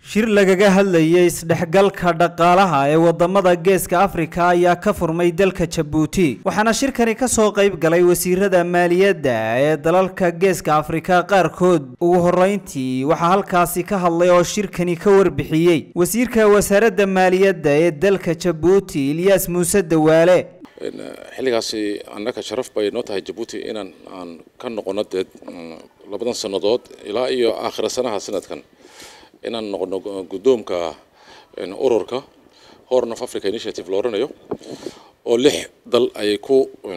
shir lagaga hadlayay isdhexgalka dhaqaalaha ee wadamada geeska afrika ayaa ka furmay dalka jabuuti waxaana shirkani kasoo qayb galay wasiirada maaliyadda ee dalalka geeska afrika qaarkood ugu horeyntii waxaa halkaasi ka hadlay oo shirkani ka warbixiyey wasiirka wasaaradda maaliyadda ee dalka jabuuti ilyaas muuse dawaale xilligaasi annaka sharaf bay noo tahay jabuuti inaan aan ka noqono dee labadan sannadood ilaa iyo aakhira sanaha sanadkan inaan noqono guddoomka ururka horn of africa initiative la oranayo oo lix dal ay ku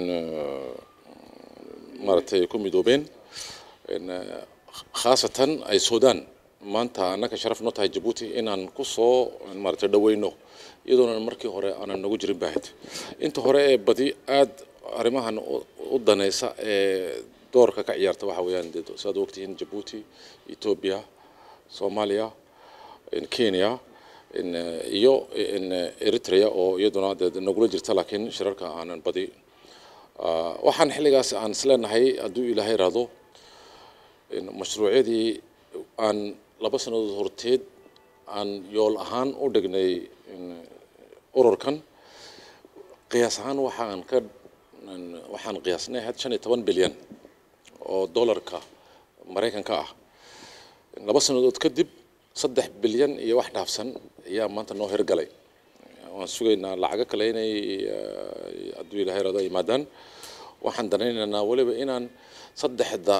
maaragtay ku midoobeen khaasatan ay sudan maanta annaka sharaf noo tahay jabuuti inaan ku soo maaragtay dhaweyno iyadoona markii hore aanan nagu jirin baahid inta hore ee badi aada arrimahan u danaysa ee doorka ka ciyaarta waxa weeyaan saad ogtihiin jabuuti ethiopia soomaaliya kenya iyo eritrea oo iyaduna dee nagula jirta laakiin shirarka aanan badi waxaan xilligaas aan isleenahay hadduu ilaahay raado mashruucyadii aan laba sannadood horteed aan yool ahaan u dhignay ururkan qiyaas ahaan waxaan ka waxaan qiyaasnay had shan iyo toban bilyan oo dollarka maraykanka ah laba sannadood kadib saddex bilyan iyo wax dhaafsan ayaa maanta noo hirgalay waan sugaynaa lacago kale inay hadduu ilaahay rado yimaadaan waxaan danaynaynaa weliba inaan saddexda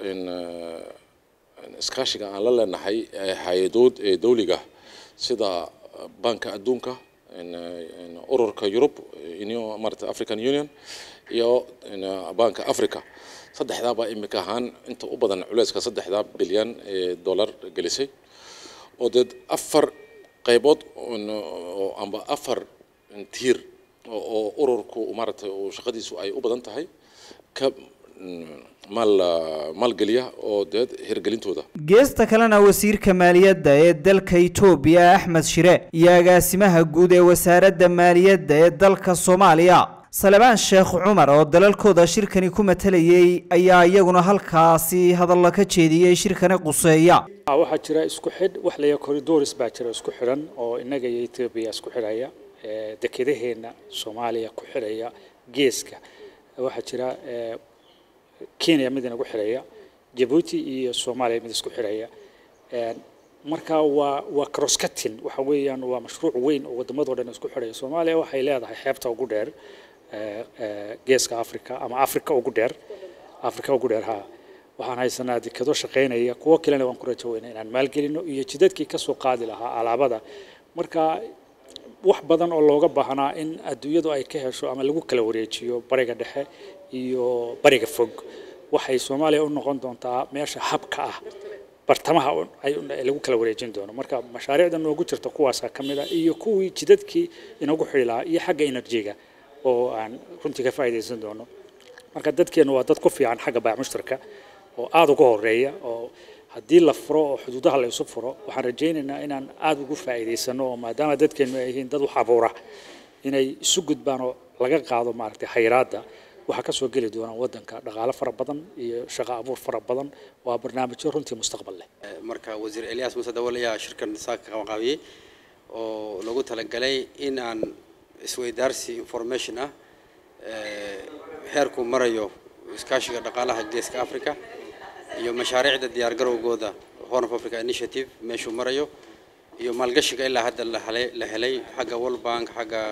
iskaashiga aan la leenahay hay-adood ee dawliga sida banka adduunka ururka yurub marata african union iyo banka africa saddexdaabaa imika ahaan inta u badan culeyska saddexdaa bilyan ee dollar gelisay oo dee afar qaybood oo amba afar tiir oo ururku maaragtay shaqadiisu ay u badan tahay ka maal maalgeliya oo dee hirgelintooda geesta kalena wasiirka maaliyadda ee dalka etoobiya axmed shire iyo agaasimaha guud ee wasaaradda maaliyadda ee dalka soomaaliya salebaan sheekh cumar oo dalalkooda shirkani ku matalayay ayaa iyaguna halkaasi hadalla ka jeediyey shirkani quseeya waxaa jira isku xidh wax laya corridors baa jira isku xidhan oo innaga iyo etoobiya isku xidhaya dekedaheenna soomaaliya ku xidhaya geeska waxaa jira kenya mid inagu xidhaya jabuuti iyo soomaaliya mid isku xidhaya marka waa waa crosscutting waxa weeyaan waa mashruuc weyn oo waddamadoo dhan isku xidhaya soomaaliya waxay leedahay xeebta ugu dheer geeska africa ama africa ugu dheer africa ugu dheer ha waxaan haysanaa dekado shaqaynaya kuwo kalena waan ku rajo weyna inaan maalgelino iyo jidadkii kasoo qaadi lahaa alaabada marka wax badan oo looga baahnaa in adduunyadu ay ka hesho ama lagu kala wareejiyo bariga dhexe iyo bariga fog waxay soomaaliya u noqon doontaa meesha habka ah bartamaha lagu kala wareejin doono marka mashaariicda noogu jirta kuwaasaa ka mid a iyo kuwii jidadkii inagu xidhi lahaa iyo xagga enerjiga oo aan runtii ka faa'iidaysan doono marka dadkeenu waa dad ku fiican xagga baac mushtarka oo aada uga horeeya oo haddii la furo oo xuduudaha la isu furo waxaan rajaynaynaa inaan aada ugu faa'iidaysano oo maadaama dadkeenu ay yihiin dad wax abuura inay isu gudbaan oo laga qaado maaragtay khayraadda waxaa kasoo geli doona wadanka dhaqaale fara badan iyo shaqo abuur fara badan waa barnaamijyo runtii mustaqbal leh marka wasiir elyaas muuse dawal ayaa shirkan saaka ka qabanqaabiyey oo lagu talagalay in aan isweydaarsi information ah heerku marayo iskaashiga dhaqaalaha geeska africa iyo mashaariicda diyaargarowgooda horn of africa initiative meeshuu marayo iyo maalgashiga ilaa hadda la helay xagga world bank xagga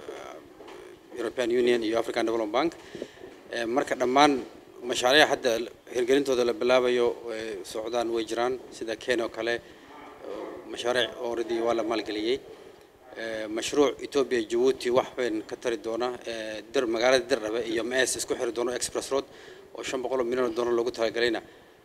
european union iyo african development bank marka dhammaan mashaariic hadda hirgelintooda la bilaabayo socdaan way jiraan sida kenya oo kale mashaariic already waa la maalgeliyey mashruuc ethiopia jabuuti wax weyn ka tari doona dir magaalada dirdhabe iyo mes isku xiri doono express road oo shan boqol oo milyan oo dollar loogu talagalayna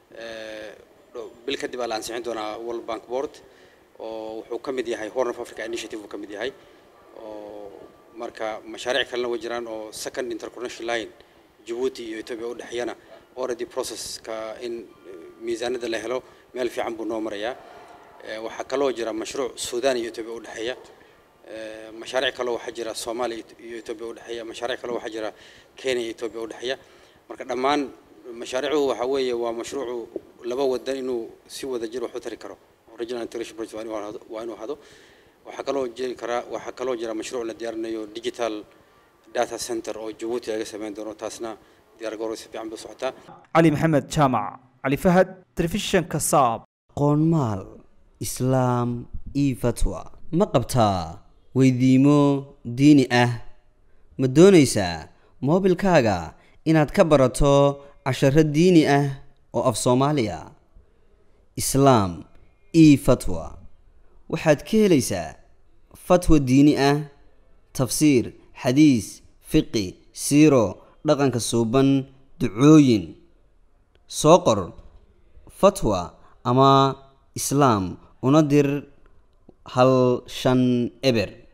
bil kadib aa la ansixin doonaa world bank board oo wuxuu ka mid yahay horn of africa initiative uu ka mid yahay oo marka mashaariic kalena way jiraan oo second interconnection line jabuuti iyo ethiopia u dhexeeyana already processka in miisaanada la helo meel fiican buu noo marayaa waxaa kaloo jira mashruuc sudan iyo ethiopia u dhexeeya mashaariic kaloo waxaa jira soomaaliya iyo ethiopia u dhexeeya mashaariic kaloo waxaa jira kenya iyo ethiopia u dhexeeya marka dhammaan mashaariicuhu waxa weeye waa mashruucu laba wadan inuu si wada jir wax u tari karo original integration project waa inuu ahado waa inuu ahado waxaa kaloo jiri karaa waxaa kaloo jira mashruuc la diyaarinayo digital data center oo jabuuti laga sameyn doono taasna diyaargarowga si fiican bay u socotaa cali maxamed jaamac cali fahad telefishinka saab qoonmaal islaam io fatwa ma qabtaa weydiimo diini ah ma doonaysaa moobilkaaga inaad ka barato casharo diini ah oo af soomaaliya islaam io fatwa waxaad ka helaysaa fatwa diini ah tafsiir xadiis fiqi siiro dhaqanka suuban ducooyin soo qor fatwa ama islaam una dir hal shan eber